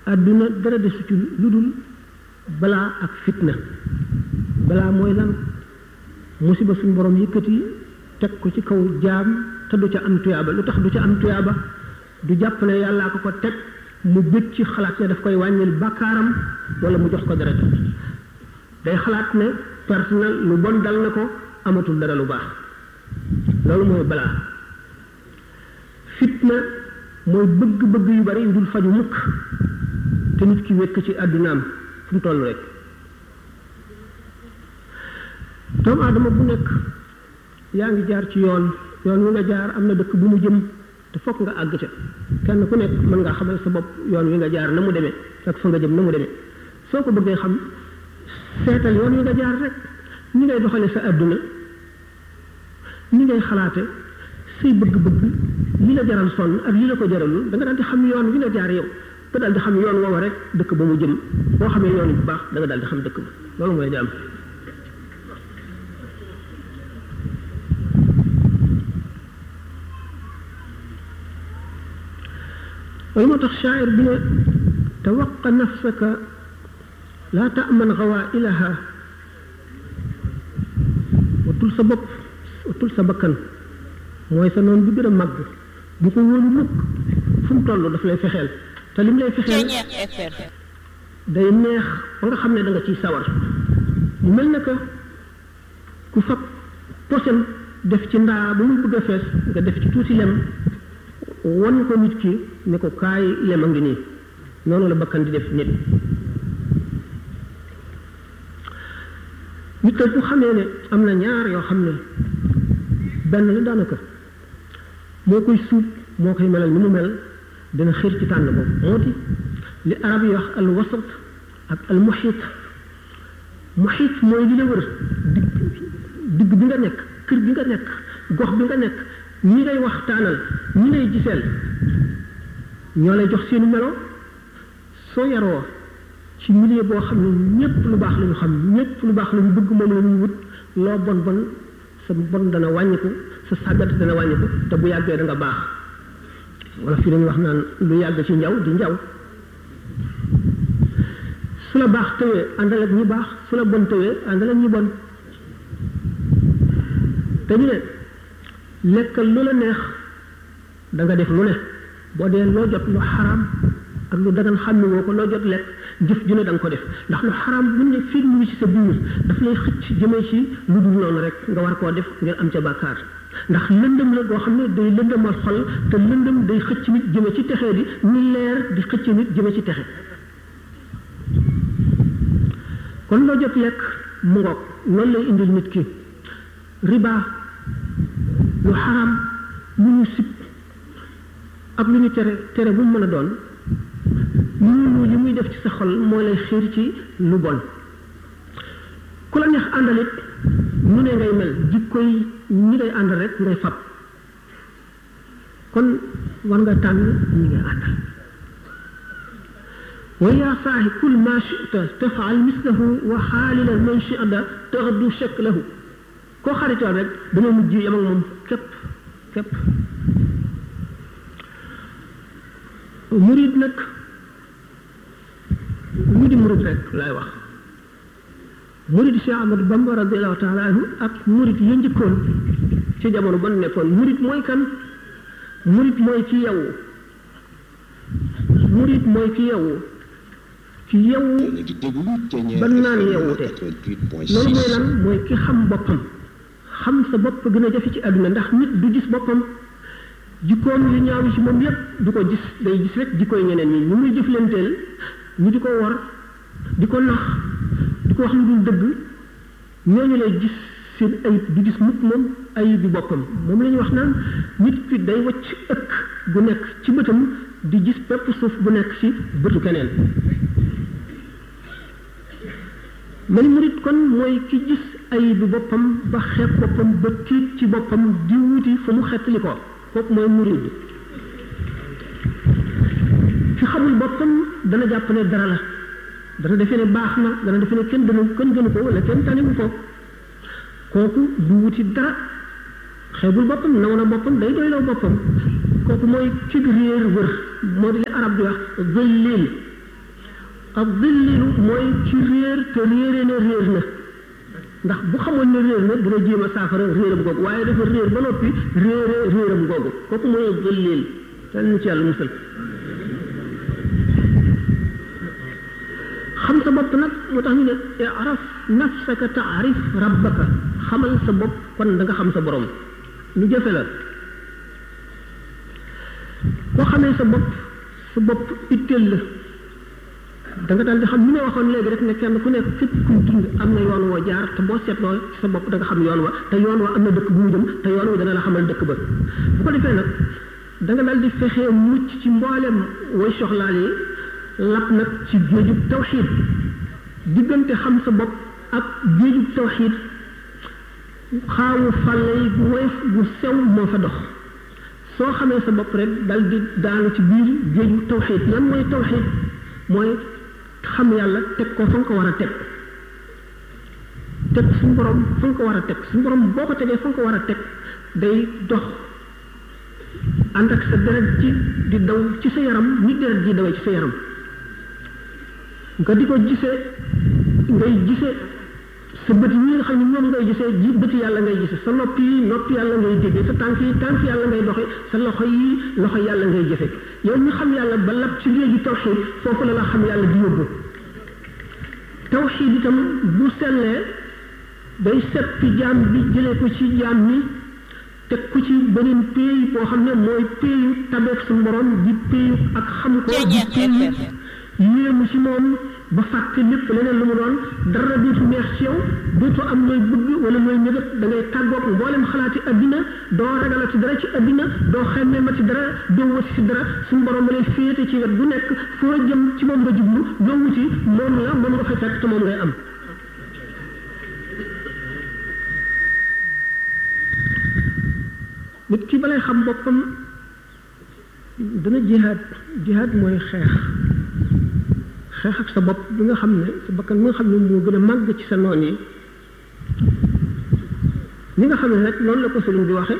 àdduna dara desu ci lu dul balaa ak fitna balaa mooy lan musiba suñu borom yëkkati teg ko ci kaw jaam te du ca am tuyaaba lu tax du ca am tuyaaba du jàpp ne yàllaa ko ko teg mu bëgg ci xalaat ne daf koy wàññil bàkkaaram wala mu jox ko dara day xalaat ne personnel lu bon dal na ko amatul dara lu baax loolu mooy balaa fitna mooy bëgg-bëgg yu bari yu dul faju mukk te nit ki wekk ci àddunaam fu mu toll rek doomu aadama bu nekk yaa ngi jaar ci yoon yoon wi nga jaar am na dëkk bu mu jëm te fokk nga àgg ca kenn ku nekk mën nga xamal sa bopp yoon wi nga jaar na mu demee ak fa nga jëm na mu demee soo ko bëggee xam seetal yoon wi nga jaar rek ni ngay doxale sa àdduna ni ngay xalaate say bëgg-bëgg li la jaral sonn ak li la ko jaralul da nga daal di xam yoon wi nga jaar yow nga daal di xam yoon woowa rek dëkk ba mu jëm boo xamee yoon bu baax da nga daal di xam dëkk ba loolu mooy di am loolu moo tax shaacir bi ne tawaqa nafsaka laa taaman gawailaha watul sa bopp watul sa bakkan mooy sa noonu bi gën a màgg bu ko wóolu mukk fu mu toll daf lay fexeel te lim lay fexeel day neex ba nga xam ne da nga ciy sawar mu mel na que ku fab posen def ci ndaa ba muy bëgg a fees nga def ci tuuti lem wan ko nit ki ne ko kaay lem a ngi nii noonu la bakkan di def nit nit bu xamee ne am na ñaar yoo xam ne benn la daanaka moo koy suub moo koy melal ni mu mel dina xër ci tànn boobu moo di li arab yi wax al wasat ak al muxiit muxiit mooy li la wër digg digg bi nga nekk kër bi nga nekk gox bi nga nekk ñi ngay waxtaanal ñi ngay giseel ñoo lay jox seeni melo soo yaroo ci milieu boo xam ne ñépp lu baax la ñu xam ñépp lu baax la ñu bëgg moom la ñuy wut loo bon bon sa bon dana wàññiku sa sàggat dana wàññiku te bu yàggee da nga baax wala fii dañuy wax naan lu yàgg ci njaw di njaw su la baax tëwee àndal ak ñi baax su la bon tëwee àndal ak ñi bon te ñu ne lekkal lu la neex da nga def lu ne boo dee loo jot lu xaraam ak lu dagan xam ne woo ko loo jot lekk jëf ju ne da nga ko def ndax lu xaraam bu ne fii mu ngi ci sa biir daf lay xëcc jëmee ci lu dul noonu rek nga war koo def ngir am ca bàkkaar ndax lëndëm la goo xam ne day lëndëmal xol te lëndëm day xëcc nit jëme ci texee di ni leer di xëcc nit jëme ci texe kon loo jot lekk mu ngoog loolu lay indil nit ki riba lu xaraam lu ñu sib ak lu ñu tere tere bu mu mën a doon loolu li muy def ci sa xol moo lay xiir ci lu bon ku la neex àndalit mu ne ngay mel jikko yi ñi ngay àndal rek ngay fab kon war nga tànn ñi ngay àndal wa yaa saahi kul ma chita tafaal mislahu wa xaalila man chida taxdu shaklahu koo xaritoon rek dama mujj yam ak moom képp képp murid nag lu di murid rek laay wax murid Cheikh Ahmadou Bamba radiallahu taala anhu ak murid ya njëkkoon ci jamono ba nekkoon murid mooy kan murid mooy ci yow murid mooy ci yow ci yow ba naan yowute loolu mooy lan mooy ki xam boppam xam sa bopp gën a jafe ci àdduna ndax nit du gis boppam jikkoom yu ñaaw yi ci moom yépp du ko gis day gis rek jikkooy ñeneen ñi ñu muy jëflanteel ñu di ko wor di ko nax di ko wax lu dul dëgg ñooñu lay gis seen ayib du gis mukk moom ayib bi boppam moom la ñuy wax naan nit ki day wacc ëkk gu nekk ci bëtam di gis pepp suuf bu nekk ci bëtu keneen man murit kon mooy ki gis ayib bi boppam ba xeeb boppam ba tiit ci boppam di wuti fu mu xettali ko kooku mooy murid fi xamul boppam dana jàpp ne dara la dana defe ne baax na dana defe ne kenn dana kenn gënu ko wala kenn taniwu ko kooku du wuti dara xeebul boppam naw na boppam day doyloo boppam kooku mooy ci réer wër moo di li arab di wax zëllil ab dillilu mooy ci réer te réere na réer na ndax bu xamoon ne réer na dina jéem a saafara réeram googu waaye dafa réer ba noppi réere réeram googu kooku mooy dillil te ñu ci yàlla musal xam sa bopp nag moo tax ñu ne araf nafsaka taarif rabbaka xamal sa bopp kon da nga xam sa borom lu jafe la boo xamee sa bopp sa bopp itteel la da nga daal di xam ni ma waxoon léegi rek ne kenn ku nekk fépp kuy dund am na yoon woo jaar te boo seetloo ci sa bopp da nga xam yoon wa te yoon wa am na dëkk bu mu jëm te yoon wa dana la xamal dëkk ba bu ko defee nag da nga daal di fexee mucc ci mboolem way soxlaal yi lap nag ci géejub tawxiid diggante xam sa bopp ak géejub tawxiid xaawu fàlle yi bu woyof bu sew moo fa dox soo xamee sa bopp rek dal di daanu ci biir géeju tawxiid lan mooy tawxiid mooy xam yàlla teg ko fa nga ko war a teg teg suñu borom fa nga ko war a teg suñu borom boo ko tegee fa nga ko war a teg day dox ànd ak sa deret ci di daw ci sa yaram ni deret ji dawee ci sa yaram nga di ko gisee ngay gisee sa bët yi nga xam ne ñoom ngay gisee ji bëti yàlla ngay gisee sa nopp yi nopp yàlla ngay déggee sa tànk yi tànk yàlla ngay doxe sa loxo yi loxo yàlla ngay jëfe yow ñu xam yàlla ba lab ci léegi tawxiid foofu la la xam yàlla di yóbbu tawxiid itam bu sellee day seppi jaam bi jëlee ko ci jaam ni teg ko ci beneen péey boo xam ne mooy péeyu tabeek su borom di péeyu ak xam ko di péeyu yéemu ci moom ba fàtte lépp leneen lu mu doon dara dootu neex ci yow dootu am looy bëgg wala looy mébét da ngay tàggoog mboolem xalaati addina doo ragalati dara ci addina doo xemmemati dara doo wati ci dara suñu borom lay féete ci wet bu nekk foo jëm ci moom nga jublu doo wuti moom la moom nga fay fekk te moom ngay am nit ki balay xam boppam dana jihaad jihaad mooy xeex xeex ak sa bopp bi nga xam ne sa bakkan bi nga xam ne moo gën a màgg ci sa noon yi ni nga xam ne rek noonu la ko sëriñ bi waxe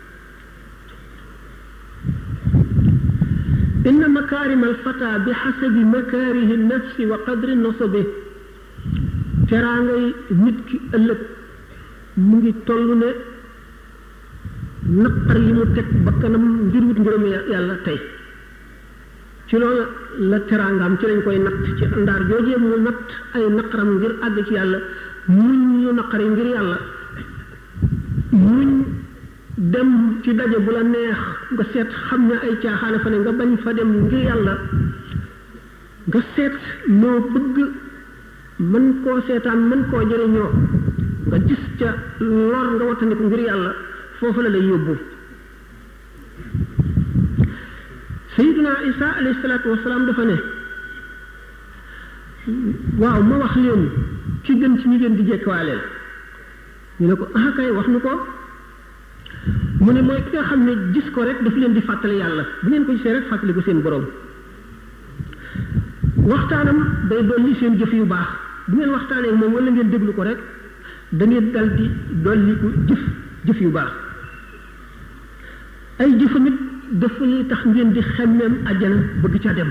inna makarim alfata bi xasabi makaarihi nafsi wa qadri nasabi teraangay nit ki ëllëg mu ngi toll ne naqar yi mu teg bakkanam ngir wut ngërëm yàlla tey ci loolu la teraangaam ci lañ koy natt ci ndaar joojee mu natt ay naqaram ngir àgg ci yàlla muñ ñu naqari ngir yàlla muñ dem ci daje bu la neex nga seet xam ne ay caaxaane fa ne nga bañ fa dem ngir yàlla nga seet loo bëgg mën koo seetaan mën koo jëriñoo nga gis ca lor nga wattandiku ngir yàlla foofu la lay yóbbu sayiduna isa alayhi salaatu wasalaam dafa ne waaw ma wax leen ki gën ci ñi ngeen di jekkawaaleel ñu ne ko ah kay wax nu ko mu ne mooy ki nga xam ne gis ko rek daf leen di fàttali yàlla bu ngeen ko gisee rek fàttali ko seen borom waxtaanam day dolli seen jëf yu baax bu ngeen waxtaanee moom wala ngeen déglu ko rek da ngeen dal di dolli ko jëf jëf yu baax ay jëfa nit dafa li tax ngeen di xemmeem àjjana bëgg ca dem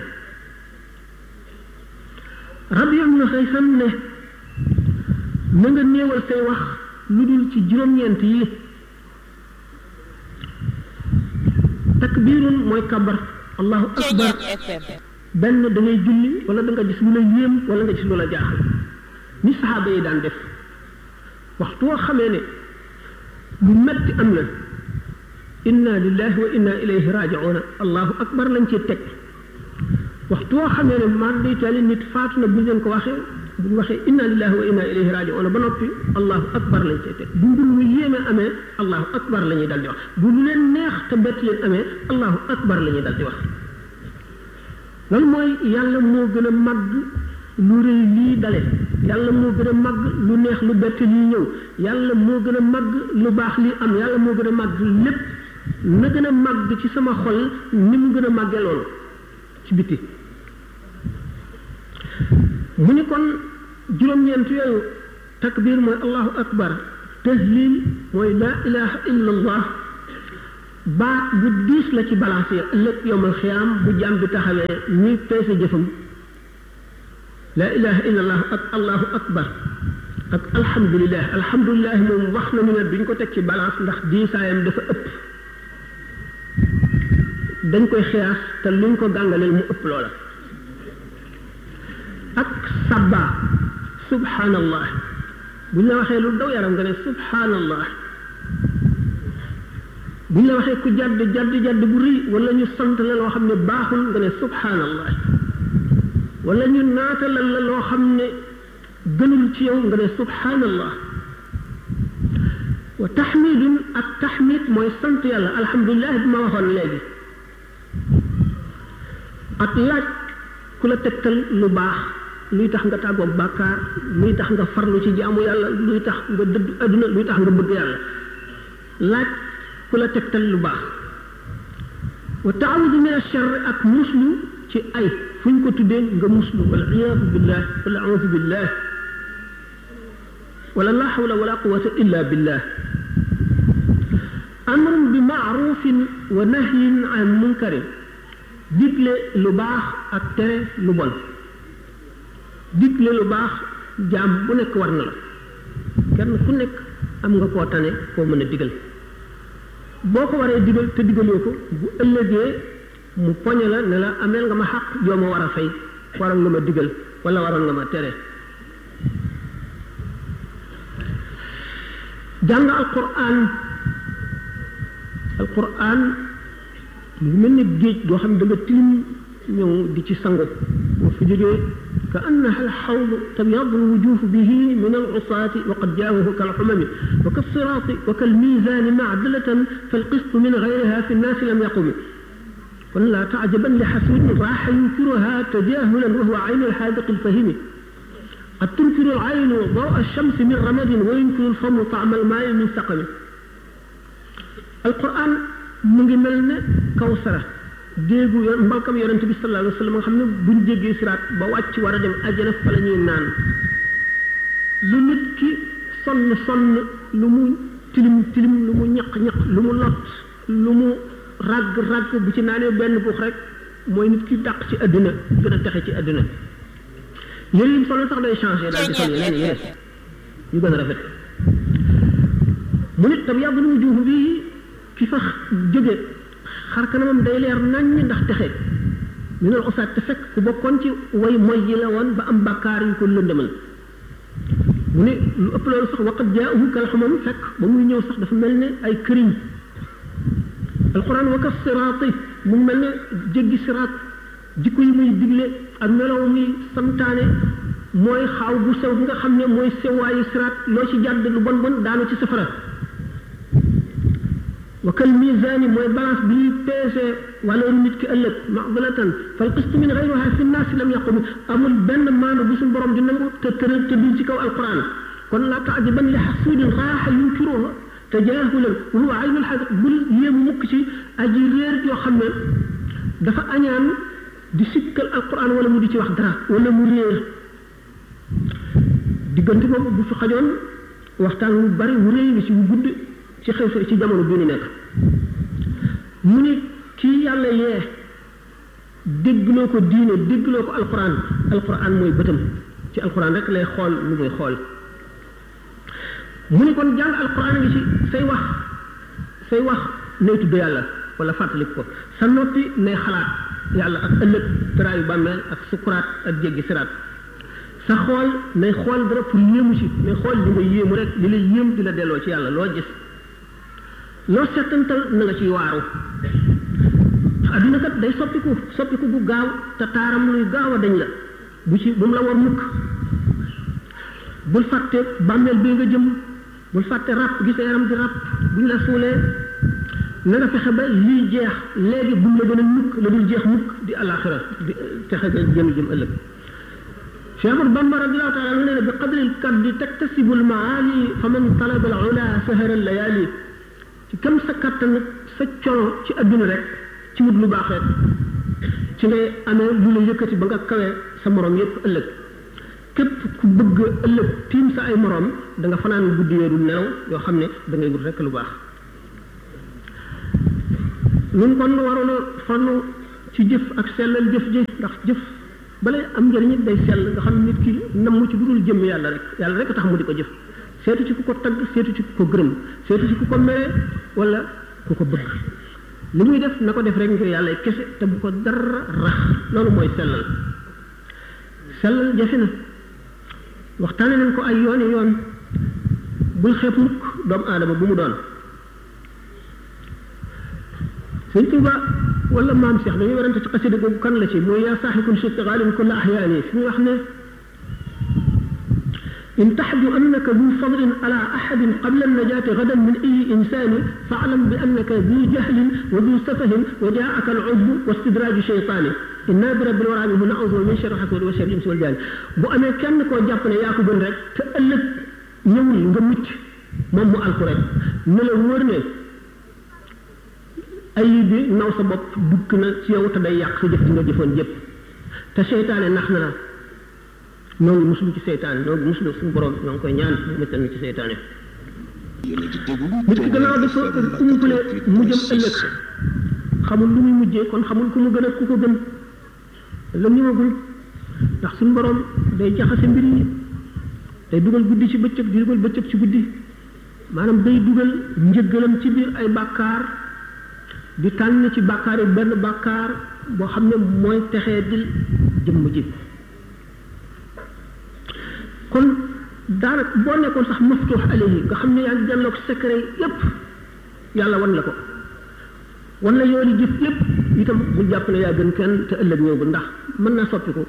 Rabi ibn Xaysam ne na nga néewal say wax lu dul ci juróom-ñeent yi takbirun mooy kabar allahu akbar benn da ngay julli wala da nga gis lu la yéem wala nga gis lu la jaaxal ni saxaaba yi daan def waxtu woo xamee ne lu metti am na inna lillahi wa inna ilayhi raji'una allahu akbar lañ ci teg waxtu woo xamee ne mar day tali nit faatu na bu leen ko waxee bu ñu waxee inna lillahi wa inna ilayhi raji'una ba noppi allahu akbar lañ cee teg bu mbir mu yéeme amee allahu akbar la ñuy dal di wax bu lu leen neex te bett leen amee allahu akbar la ñuy dal di wax loolu mooy yàlla moo gën a màgg lu rëy lii dale yàlla moo gën a màgg lu neex lu bett lii ñëw yàlla moo gën a màgg lu baax lii am yàlla moo gën a màgg lépp na gën a màgg ci sama xol ni mu gën a màggee loolu ci biti mu ni kon juróom-ñeent yooyu takbir mooy allahu akbar tahlil mooy laa ilaha illa allah baa bu diis la ci balance ëllëg yowmal xiyaam bu jàmm bi taxawee ñuy peese jëfam laa ilaha illa allah ak allahu akbar ak alhamdulilah alhamdulilah moom wax nañu ne duñ ko teg ci balance ndax diisaayam dafa ëpp dañ koy xiyaas te luñ ko gàngaleel mu ëpp loola ak sabba subhanallah buñ la waxee lu daw yaram nga ne subhanallah buñ la waxee ku jadd jadd jadd bu rëy wala ñu sant la loo xam ne baaxul nga ne subhanallah wala ñu naatalal la loo xam ne gënul ci yow nga ne subhanallah wa taxmidun ak taxmid mooy sant yàlla alhamdulilah bi ma waxoon léegi ak laaj ku la tegtal lu baax luy tax nga tàggoog bàkkaar luy tax nga farlu ci jaamu yàlla luy tax nga dëdd adduna luy tax nga bëgg yàlla laaj ku la tegtal lu baax wa taawudu min achar ak muslu ci ay fu ñu ko tuddee nga muslu wal iyaadu billah wala audu billah wala la hawla wala quwata illa billah amrun bi maarufin wa nahyin an munkarin digle lu baax ak tere lu bon digle lu baax jaam bu nekk war na la kenn ku nekk am nga koo tane koo mën a digal boo ko waree digal te digaloo ko bu ëllëgee mu poñe la ne la ameel nga ma xaq joo ma war a fay waroon nga ma digal wala waroon nga ma tere jàng alquran alquran mu ngi mel ni géej goo xam ne da nga tilim ñëw di ci sangu boo fi jógee ka annaha alxawd tabyadu alwujuh bihi min alusaati wa qad jaawahu kalxumami wa kalsiraati wa kalmiisaani macdalatan falqistu min gayriha fi nnaasi lam yaqumi kon laa tacjaban li xasuudin raaxa yunkiruha tajahulan wa huwa aynu alxaadiqi alfahimi qad tunkiru alcaynu daw alchamsi min ramadin wa yunkiru alfamu tacma almaai min saqami alquran mu ngi mel ne kawsara déegu mbalkam yonente bi sallallahu alayhi wa sallam nga xam ne buñ jéggee siraat ba wàcc war a dem àjjana fa la ñuy naan lu nit ki sonn sonn lu mu tilim tilim lu mu ñaq ñaq lu mu lot lu mu ràgg ràgg bu ci naanee benn buux rek mooy nit ki dàq ci àddina gën a texe ci àddina yére yi solo sax day changé daal di sol yeneen yére yu gën a rafet mu nit tam yàgg lu mu juufu bii ki fa jóge xar kanamam day leer naññ ndax texe ñu ne usaat te fekk ku bokkoon ci way moy yi la woon ba am bàkkaar yu ko lëndëmal mu ne lu ëpp loolu sax waqat jaahu kal xamam fekk ba muy ñëw sax dafa mel ne ay këriñ alquran waka siraati mu ngi mel ne jéggi siraat jikko yi muy digle ak melow muy santaane mooy xaaw bu sew bi nga xam ne mooy sewaayu siraat loo ci jàdd lu bon bon daanu ci safara wa kal misaani mooy balance bi ñuy peese wala nit ki ëllëg maxdalatan fal qist min gayriha fi nnaasi lam yaqumi amul benn maanu bu suñu borom di nangu te tëral te duñ ci kaw alquran kon laa taajaban li xasuudin raaxa yunkiruha tajaahulan wa huwa aynul xaqiq bul yéemu mukk ci aji réer yoo xam ne dafa añaan di sikkal alquran wala mu di ci wax dara wala mu réer diggante boobu bu fi xajoon waxtaan wu bari wu réy ngi ci wu gudd ci xew ci jamono bi ñu nekk mu ni kii yàlla yee déggloo ko diine déggloo ko alquran alquran mooy bëtam ci alquran rek lay xool lu muy xool mu ni kon jàng alquran ngi ci say wax say wax nay tudd yàlla wala fàttalik ko sa noppi nay xalaat yàlla ak ëllëg tëraayu bàmmeel ak sukuraat ak jéggi siraat sa xool nay xool dara pour yéemu ci nay xool li nga yéemu rek li la yéem di la delloo ci yàlla loo gis loo settantal na nga ciy waaru adduna kat day soppiku soppiku bu gaaw te taaram luy gaaw a dañ la bu ci bu mu la war mukk bul fàtte bàmmeel bi nga jëm bul fàtte ràpp gi sa yaram di ràpp bu ñu la suulee na nga fexe ba lii jeex léegi bu mu la gën a mukk la dul jeex mukk di alaxira di texe ga jëm jëm ëllëg Cheikh Ahmad Bamba radiallahu taala anhu nee na bi qadri lkaddi taktasibu lmaali fa man talaba al ula sahara layali ci kam sa kattan sa coono ci adduna rek ci wut lu baax rek ci ngay amee lu la yëkkati ba nga kawee sa morom yépp ëllëg képp ku bëgg ëllëg tiim sa ay morom da nga fanaan guddi weeru nelaw yoo xam ne da ngay wut rek lu baax ñun kon waroon a fannu ci jëf ak sellal jëf ji ndax jëf balay am njëriñ it day sell nga xam nit ki namm ci dudul jëm yàlla rek yàlla rek tax mu di ko jëf seetu ci ku ko tagg seetu ci ku ko gërëm seetu ci ku ko mere wala ku ko bëgg li muy def na ko def rek ngir yàlla kese te bu ko dara rax loolu mooy sellal sellal jafe na waxtaane nañ ko ay yooni yoon bul xeeb mukk doomu aadama bu mu doon sëñ Tuuba wala maam Cheikh dañuy warante ci xasida googu kan la ci mooy yaa saaxikun shiqaalin kulla ahyaani fi muy wax ne إن تحد أنك ذو فضل على أحد قبل النجاة غدا من أي إنسان فاعلم بأنك ذو جهل وذو سفه وجاءك العجب واستدراج شيطان إنا برب الورى منه نعوذ من شر حسد وشر الإنس والجان بو أمي كان كو جابنا ياكو بن رek te ëllëg ñëwul nga mucc moom mu alku rek ne la wóor ne ay bi naw sa bopp dugg na ci yow te day yàq sa jëf ci nga jëfoon jëpp te seytaane nax na la ñoo ngi muslu ci seytaane ñoo ngi muslu suñu borom ñoo ngi koy ñaan mu muccal ci seytaane nit ki gannaaw dafa umpale mu jëm ëllëg xamul lu muy mujjee kon xamul ku mu gën a ku ko gën la ñëwagul ndax suñu borom day jaxase mbir yi day dugal guddi ci bëccëg di dugal bëccëg ci guddi maanaam day dugal njëggalam ci biir ay bàkkaar di tànn ci bàkkaar yi benn bàkkaar boo xam ne mooy texee dil jëmm ji kon daanaka boo nekkoon sax maftuux alayhi nga xam ne yaa ngi jàlloog secret yépp yàlla wan la ko wan la yooni jëf yépp itam bul jàpp ne yaa gën kenn te ëllëg ñëwagul ndax mën naa soppiku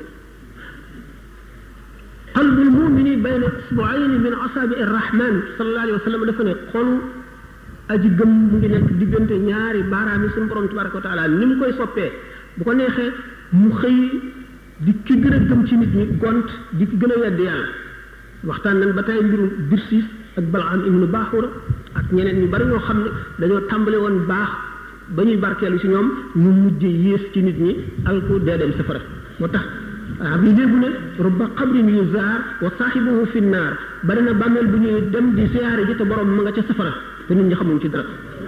qalbul mumini bayna isbuayni min asaabi irrahman sallallahu alayhi wa sallam dafa ne xolu aji gëm mu ngi nekk diggante ñaari baaraam yi suñu borom tabaraka wa taala ni mu koy soppee bu ko neexee mu xëy di ki gën a gëm ci nit ñi gont di ki gën a wedd yàlla waxtaan nañ ba tey mbirum Birsiis ak Balaam ibnu Baaxura ak ñeneen ñu bari ñoo xam ne dañoo tàmbale woon baax ba ñuy barkeelu ci ñoom ñu mujj yées ci nit ñi alku dee dem safara moo tax ab yi léegu ne rubba xabrin yu zaar wa saaxibuhu fi naar bari na bàmmeel bu ñuy dem di siyaare ji te borom ma nga ca safara te nit ñi xamuñ ci dara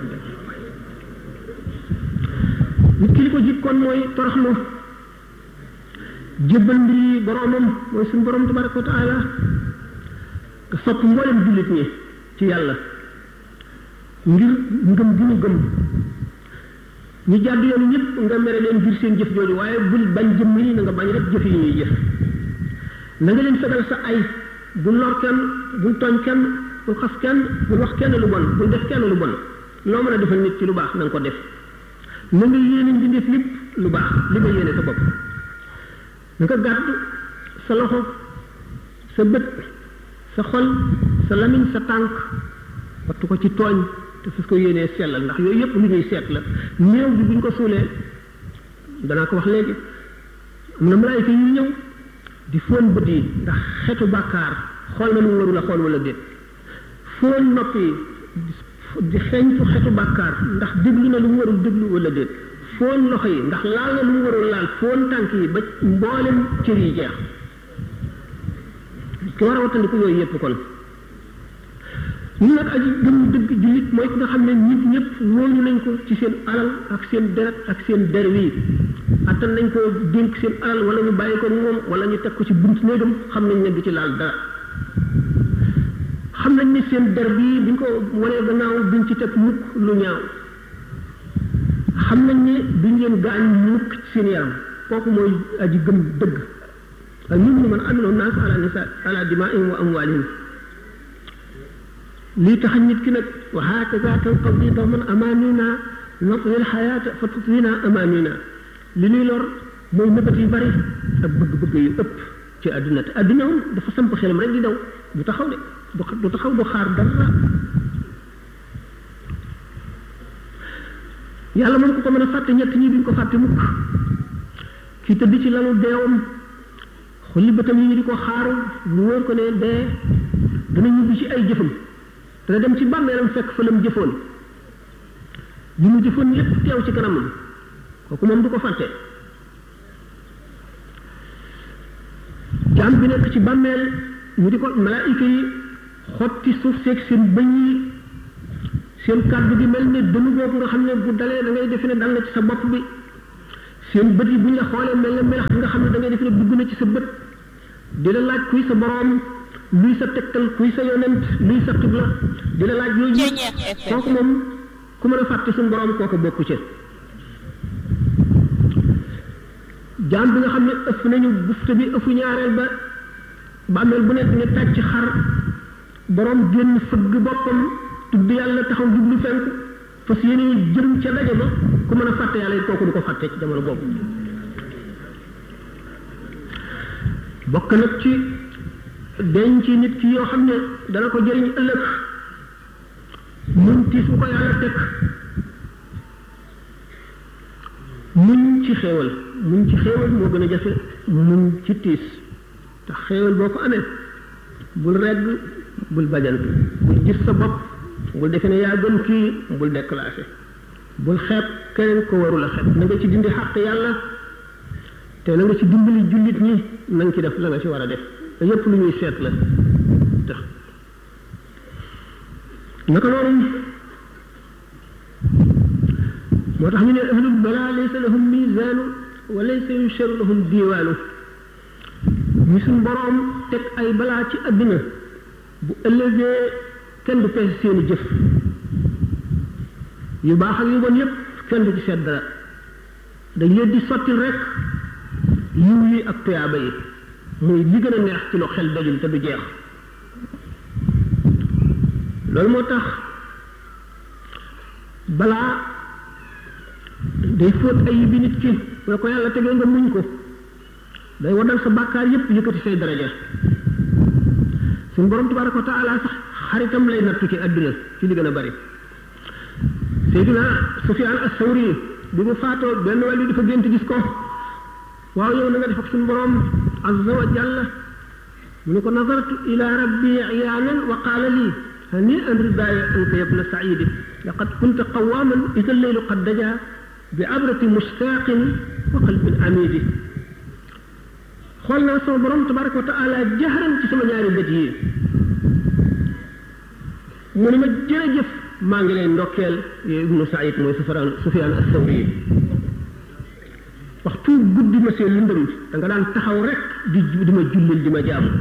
nit ki li ko jikkoon mooy toroxlu jébbal mbir yi boromam mooy suñu borom tabaraka wa taala nga sopp mboolem jullit ñi ci yàlla ngir ngëm gi ñu gëm ñu jàdd yoonu ñëpp nga mere leen ngir seen jëf jooju waaye bul bañ jëmm yi na nga bañ rek jëf yi ñuy jëf na nga leen fegal sa ay bul lor kenn bul tooñ kenn bul xas kenn bul wax kenn lu bon bul def kenn lu bon loo mën a defal nit ci lu baax na nga ko def na nga yéene mbindeef lépp lu baax li nga yéene sa bopp nga gàddu sa loxo sa bët sa xol sa lamiñ sa tànk wattu ko ci tooñ te fas ko yéenee sellal ndax yooyu yëpp lu ñuy seet la néew bi buñ ko suulee danaa ko wax léegi am na malaayika yu ñëw di fóon bët yi ndax xetu bàkkaar xool na lu mu warul a xool wala déet fóon nopp yi di xeeñ fu xetu bàkkaar ndax déglu na lu mu warul déglu wala déet foon loxo yi ndax laal na lu mu warul laal foon tànk yi ba mboolem cër yi jeex ki war a wattandiku yooyu yépp kon ñu nag aji gëm dëgg jullit mooy ki nga xam ne nit ñëpp wóolu nañ ko ci seen alal ak seen deret ak seen der wii attan nañ ko dénk seen alal wala ñu bàyyi ko moom wala ñu teg ko ci bunt néegam xam nañ ne du ci laal dara xam nañ ne seen der bii biñ ko wanee gannaaw duñ ci teg mukk lu ñaaw xam nañ ne duñ leen gaañ mukk ci seen yaram kooku mooy aji gëm dëgg al muminu man amiloo naas ala nisa ala dimaihim wa amwalihim lii tax nit ki nag wa hakaza tanqadi dawman amanina natwi alxayaata fa tutwina amanina li ñuy lor mooy nëbët yu bari ak bëgg-bëgg yu ëpp ci àdduna te àdduna moom dafa samp xelam rek di daw du taxaw de du taxaw du xaar dara yàlla moom ku ko mën a fàtte ñett ñi duñ ko fàtte mukk kii tëdd ci lalu deewam xulli bëtam yi ñu di ko xaaru mu wóor ko ne dee dana ñibbi ci ay jëfam dana dem ci bàmmeelam fekk fa lam jëfoon li mu jëfoon lépp teew ci kanamam kooku moom du ko fàtte jaam bi nekk ci bàmmeel ñu di ko malaayika yi xotti suuf seeg seen bëñ yi seen kàddu gi mel ne dënu boobu nga xam ne bu dalee da ngay defe ne dal na ci sa bopp bi seen bët yi bu ñu la xoolee mel ne melax nga xam ne da ngay ngay def ne dugg na ci sa bët di la laaj kuy sa boroom luy sa tegtal kuy sa yonent luy sa xibla di la laaj yooyu yëpp kooku moom ku mën a fàtte suñu boroom kooku bokku ci jaam bi nga xam ne ëff nañu bufte bi ëffu ñaareel ba bàmmeel bu nekk ne tàcc xar boroom génn fëgg boppam tudd yàlla taxaw jublu fenk fas yéene jëm ca daje ba ku mën a fàtte yàlla it kooku du ko fàtte ci jamono boobu bokk nag ci denc nit ki yoo xam ne dana ko jëriñ ëllëg muñ tiis bu ko yàlla teg muñ ci xéewal muñ ci xéewal moo gën a jafe muñ ci tiis te xéewal boo ko amee bul regg bul bajantu bul gis sa bopp bul defe ne yaa gën kii bul déclassé bul xeeb keneen ko warul a xeeb na nga ci dindi xàq yàlla te na nga ci dimbali jullit ñi na nga ci def la nga ci war a def te yépp lu ñuy seet la tax naka noonu moo tax ñu ne ahlul balaa laysa lahum misaanu wa laysa yusharu lahum diiwaanu ñu suñ boroom teg ay balaa ci àddina bu ëllëgee kenn du peese seeni jëf yu baax ak yu bon yépp kenn du ci seet dara dañ leen di sottil rek yiw yi ak tuyaaba yi muy li gën a neex ci lu xel dajul te du jeex loolu moo tax balaa day fóot ay bi nit ki wala ko yàlla tegee nga muñ ko day waddal sa bàkkaar yépp yëkkati say daraja suñu borom tabaraka wa taala sax xaritam lay nattu ci àdduna ci li gën a bari Seydina Sufyaan as-Sawri bi mu faatoo benn wàllu dafa gént gis ko waaw yow na nga def ak suñu borom azza wa jalla mu ne ko nazartu ila rabbi iyaanan wa qaala lii hani an ridaaya anka yabna saidi laqad kunta qawaaman ida leylu qad daja bi abrati mustaaqin wa qalbin amidi xool naa sama borom tabaraka wa taala jahran ci sama ñaari bët yi mu ne ma jërëjëf maa ngi lay ndokkeel yow ibnu said mooy sufyaan sufyaan as-sawri waxtu guddi ma see lëndëm da nga daan taxaw rek di di ma jullil di ma jaamu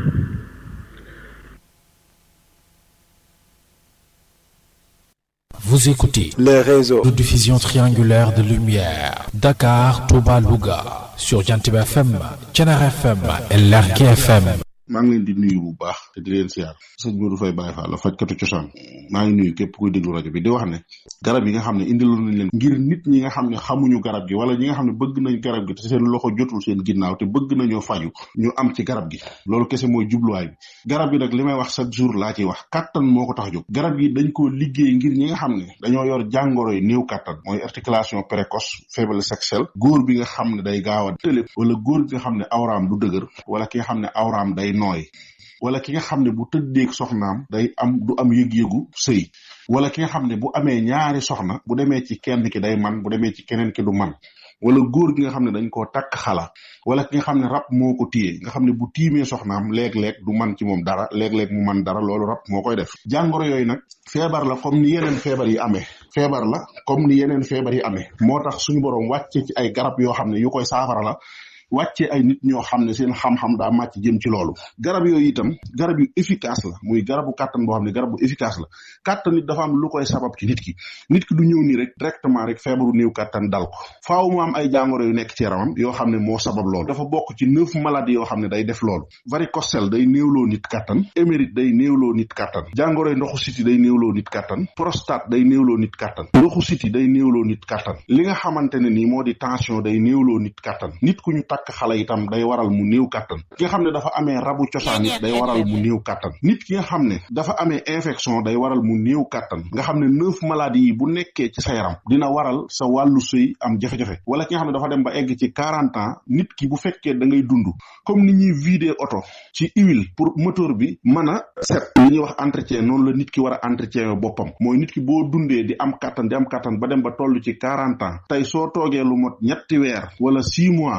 Vous écoutez les réseaux de diffusion triangulaire de lumière Dakar, Touba, Louga sur Jantiba FM, Thiénaba FM et Lergui FM. maa ngi leen di nuyu bu baax te di leen siyaar sëñ Modou Faye Baye Fall la fajkatu cosaan maa ngi nuyu képp kuy déglu rajo bi di wax ne garab yi nga xam ne indiloon nañ leen ngir nit ñi nga xam ne xamuñu garab gi wala ñi nga xam ne bëgg nañ garab gi te seen loxo jotul seen ginnaaw te bëgg nañoo faju ñu am ci garab gi loolu kese mooy jubluwaay bi garab gi nag li may wax chaque jour laa ciy wax kattan moo ko tax jóg garab gi dañ koo liggéey ngir ñi nga xam ne dañoo yor jàngoro yi néew kattan mooy articulation précoce faiblesse sexuelle góor bi nga xam ne day gaaw a tëlé wala góor bi nga xam ne awraam du dëgër wala ki nga xam ne awraam day nooy wala ki nga xam ne bu tëddeeg soxnaam day am du am yëg-yëgu sëy wala ki nga xam ne bu amee ñaari soxna bu demee ci kenn ki day man bu demee ci keneen ki du man wala góor gi nga xam ne dañ koo takk xala wala ki nga xam ne rab moo ko téye nga xam ne bu tiimee soxnaam léeg-léeg du man ci moom dara léeg-léeg mu man dara loolu rab moo koy def jàngoro yooyu nag feebar la comme ni yeneen feebar yi amee feebar la comme ni yeneen feebar yi amee moo tax suñu borom wàcce ci ay garab yoo xam ne yu koy saafara la wàcce ay nit ñoo xam ne seen xam-xam daa màcc jëm ci loolu garab yooyu itam garab yu efficace la muy garabu kàttan boo xam ne garab bu efficace la kàttan nit dafa am lu koy sabab ci nit ki nit ki du ñëw nii rek directement rek feebaru néew kàttan dal ko faaw mu am ay jàngoro yu nekk ci yaramam yoo xam ne moo sabab loolu dafa bokk ci neuf maladies yoo xam ne day def loolu varicocèle day néewloo nit kàttan émérite day néewloo nit kàttan jàngoroy ndoxu siti day néewloo nit kàttan prostate day néewloo nit kàttan ndoxu siti day néewloo nit kàttan li nga xamante ne nii moo di tension day néewloo nit kàttan nit ku ñu takk xale itam day waral mu néew kàttan ki nga xam ne dafa amee rabu cosaan it day waral mu néew kàttan nit ki nga xam ne dafa amee infection day waral mu néew kàttan nga xam ne neuf maladies yi bu nekkee ci sa yaram dina waral sa wàllu sëy am jafe-jafe wala ki nga xam ne dafa dem ba egg ci quarante ans nit ki bu fekkee da ngay dund comme ni ñuy vider oto ci huile pour moteur bi mën a set li ñuy wax entretien noonu la nit ki war a entretien boppam mooy nit ki boo dundee di am kàttan di am kàttan ba dem ba toll ci quarante ans tey soo toogee lu mot ñetti weer wala six mois war ngaa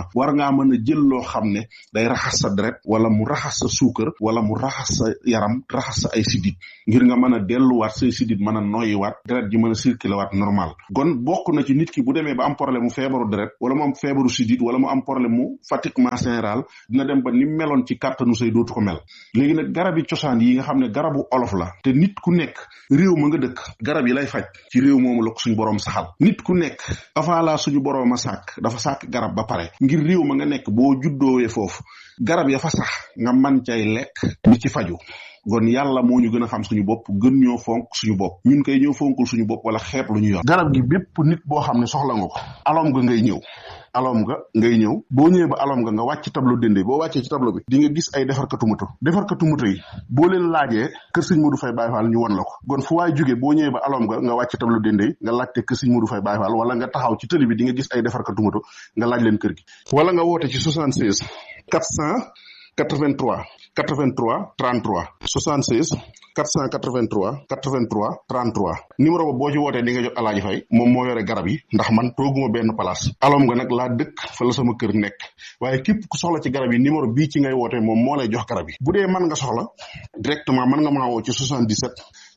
ngaa mën a jël loo xam ne day raxas sa deret wala mu raxas sa suukar wala mu raxas sa yaram raxas sa ay sidit ngir nga mën a delluwaat say sidit mën a noyyiwaat deret ji mën a circuler waat normal kon bokk na ci nit ki bu demee ba am problème mu feebaru deret wala mu am feebaru sidit wala mu am problème mu fatiguement général dina dem ba ni meloon ci kàttanu say dootu ko mel léegi nag garab yi cosaan yi nga xam ne garabu olof la te nit ku nekk réew ma nga dëkk garab yi lay faj ci réew moomu la ko suñu boroom saxal nit ku nekk avant la suñu boroom a sàkk dafa sàkk garab ba pare ngir réew ma nga nekk boo juddoowee foofu garab ya fa sax nga man cay lekk di ci faju kon yàlla moo ñu gën a xam suñu bopp gën ñoo fonk suñu bopp ñun koy ñëw fonkul suñu bopp wala xeeb lu ñu yor garab gi bépp nit boo xam ne soxla nga ko alom nga ngay ñëw alom nga ngay ñëw boo ñëwee ba alom nga nga wàcc tableau dende boo wàccee ci tableau bi di nga gis ay defarkatu moto defarkatu moto yi boo leen laajee kër sëñ Modou Faye Baye Fall ñu won la ko kon fu waay jógee boo ñëwee ba alom nga nga wàcc tableau dende yi nga laajte kër sëñ Modou Faye Baye Fall wala nga taxaw ci tëli bi di nga gis ay defarkatu moto nga laaj leen kër gi wala nga woote ci 76 400 83 83 33 76 483 83 33 numéro ba boo ci wootee di nga jot alaaji fay moom moo yore garab yi ndax man tooguma benn place alom nga nag laa dëkk fa la sama kër nekk waaye képp ku soxla ci garab yi numéro bii ci ngay wootee moom moo lay jox garab yi bu dee mën nga soxla directement mën nga maa woo ci 77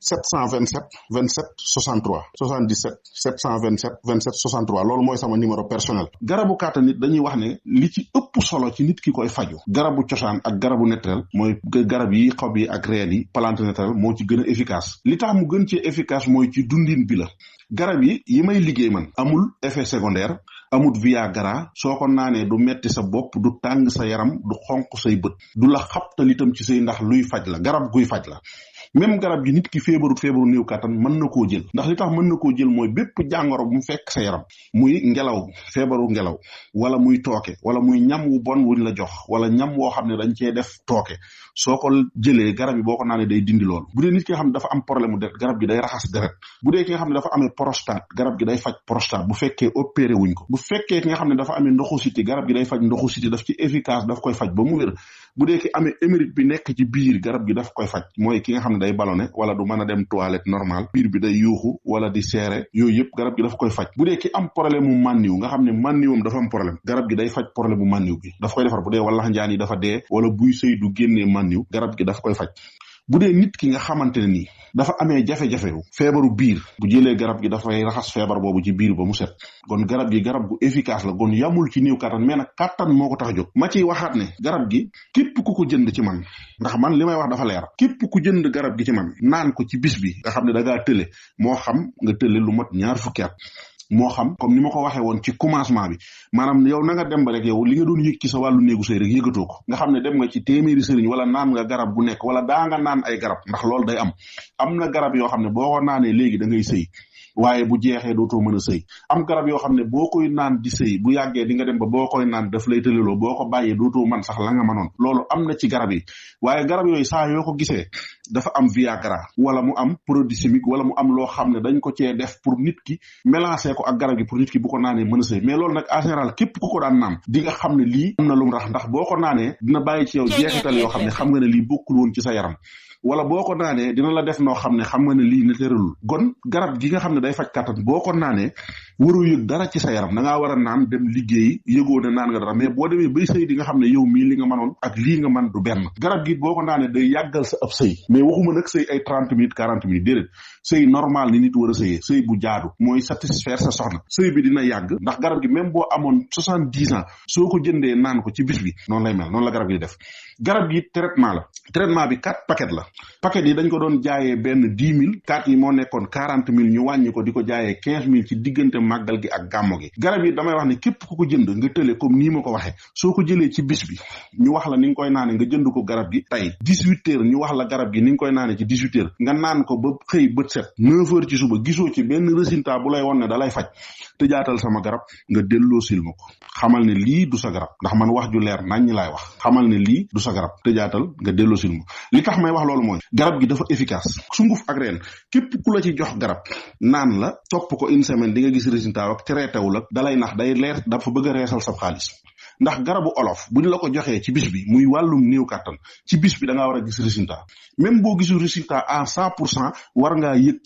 727 27 63 77 727 27 63 loolu mooy sama numéro personnel garabu kàttan nit dañuy wax ne li ci ëpp solo ci nit ki koy faju garabu cosaan ak garabu naturel mooy garab yi xob yi ak reen yi plante naturel moo ci gën a efficace li tax mu gën ci efficace mooy ci dundin bi la garab yi yi may liggéey man amul effet secondaire amut viagra soo ko naanee du metti sa bopp du tàng sa yaram du xonq say bët du la xabtal itam ci say ndax luy faj la garab guy faj la même garab gi nit ki feebarut feebaru néew kàttan mën na koo jël ndax li tax mën na koo jël mooy bépp jàngoro bu mu fekk sa yaram muy ngelaw feebaru ngelaw wala muy tooke wala muy ñam wu bon wuñ la jox wala ñam woo xam ne dañ cee def tooke soo ko jëlee garab yi boo ko naanee day dindi loolu bu dee nit ki nga xam ne dafa am problème mu deret garab gi day raxas deret bu dee ki nga xam ne dafa amee prostate garab gi day faj prostate bu fekkee opéré wuñ ko bu fekkee ki nga xam ne dafa amee ndoxu siti garab gi day faj ndoxu siti daf ci efficace daf koy faj ba mu wér bu dee ki amee émérite bi nekk ci biir garab gi daf koy faj mooy ki nga xam ne day ballonné wala du mën a dem toilette normal biir bi day yuuxu wala di seere yooyu yëpp garab gi daf koy faj bu dee ki am problème mu mànniw nga xam ne mànniwam dafa am problème garab gi day faj problème mu mànniw bi daf koy defar bu dee wala njaan yi dafa dee wala buy sëy du génnee mànniw garab gi daf koy faj bu dee nit ki nga xamante ne nii dafa amee jafe-jafe feebaru biir bu jëlee garab gi dafay raxas feebar boobu ci biir ba mu set kon garab gi garab gu efficace la kon yamul ci néew kattan mais nag kattan moo ko tax a jóg ma ciy waxaat ne garab gi képp ku ko jënd ci man ndax man li may wax dafa leer képp ku jënd garab gi ci man naan ko ci bis bi nga xam ne da ngaa tële moo xam nga tële lu mat ñaar fukki at moo xam comme ni ma ko waxee woon ci commencement bi maanaam yow na nga dem ba rek yow li nga doon yëg ci sa wàllu néegu sëy rek yëgatoo ko nga xam ne dem nga ci téeméeri sëriñ wala naan nga garab bu nekk wala daa nga naan ay garab ndax loolu day am am na garab yoo xam ne boo ko naanee léegi da ngay sëy waaye bu jeexee dootoo mën a sëy am garab yoo xam ne boo koy naan di sëy bu yàggee di nga dem ba boo koy naan daf lay tëleloo boo ko bàyyee dootoo man sax la nga mënoon loolu am na ci garab yi waaye garab yooyu saa yoo ko gisee dafa am viagra wala mu am produit chimique wala mu am loo xam ne dañ ko cee def pour nit ki mélanger ko ak garab gi pour nit ki bu ko naanee mën a sëy mais loolu nag en général képp ku ko daan naan di nga xam ne lii am na lu mu rax ndax boo ko naanee dina bàyyi ci yow jeexital yoo xam ne xam nga ne lii bokkul woon ci sa yaram wala boo ko naanee dina la def noo xam ne xam nga ne lii na tëralul gon garab gi nga xam ne day faj kàttan boo ko naanee waroo yëg dara ci sa yaram da ngaa war a naan dem liggéeyi yëgoo ne naan nga dara mais boo demee bay sëy di nga xam ne yow mii li nga mënoon ak lii nga man du benn garab gi boo ko naanee day yàggal sa ab sëy mais waxuma nag sëy ay trente minutes quarante minutes déedéet sëy normal ni nit war a sëyee sëy bu jaadu mooy satisfaire sa soxna sëy bi dina yàgg ndax garab gi même boo amoon soixante dix ans soo ko jëndee naan ko ci bis bi noonu lay mel noonu la garab gi def garab gi traitement la traitement bi quatre paquet la paquet yi dañ ko doon jaayee benn dix mille quatre yi moo nekkoon quarante mille ñu wàññi ko di ko jaayee quinze mille ci diggante màggal gi ak gàmmo gi garab yi damay wax ne képp ku ko jënd nga tële comme nii ma ko waxee soo ko jëlee ci bis bi ñu wax la ni nga koy naane nga jënd ko garab gi tey dix huit heures ñu wax la garab gi ni nga koy naane ci dix huit heures nga naan ko ba xëy bët set neuf heures ci suba gisoo ci benn résultat bu lay won ne da lay faj te jaatal sama garab nga delloo sil ma ko xamal ne lii du sa garab ndax man wax ju leer nañ ñi laay wax xamal ne lii du sa garab te jaatal nga delloo sil ma li tax may wax loolu mooy garab gi dafa efficace sunguf ak reen képp ku la ci jox garab naan la topp ko une semaine di nga gis résultat ak traité wu la dalay nax day leer dafa bëgg a reesal sa xaalis ndax garabu olof bu ñu la ko joxee ci bis bi muy wàllum néew kàttan ci bis bi da ngaa war a gis résultat même boo gisul résultat à cent pour cent war ngaa yëg